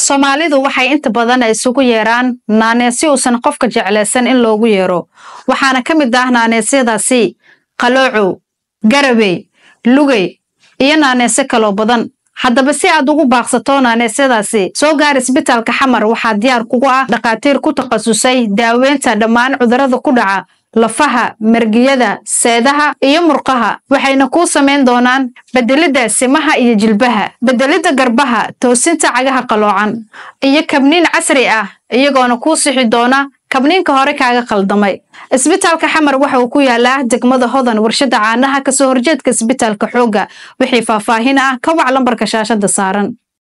soomaalidu waxay inta badan isugu yeeraan naanees si uusan qofka jeclaysan in loogu yeero waxaana ka mid ah naaneesyadaasi qaloocow garabey lugey iyo naaneesyo kaloo badan haddaba si aad ugu baaqsato naaneesyadaasi soo gaar isbitaalka xamar waxaa diyaar kugu ah dhakhaatiir ku takhasusay daaweynta dhammaan cudurrada ku dhaca lafaha mergiyada seedaha iyo murqaha waxayna kuu samayn doonaan bedelidda simaha iyo jilbaha bedelidda garbaha toosinta cagaha qaloocan iyo kabniin casri ah iyagoona kuu sixi doona kabniinka hore kaaga khaldamay isbitaalka xamar waxa uu ku yaalaa degmada hodan warshada caanaha kasoo horjeedka isbitaalka xoogga wixii faahfaahin ah ka wac lambarka shaashada saaran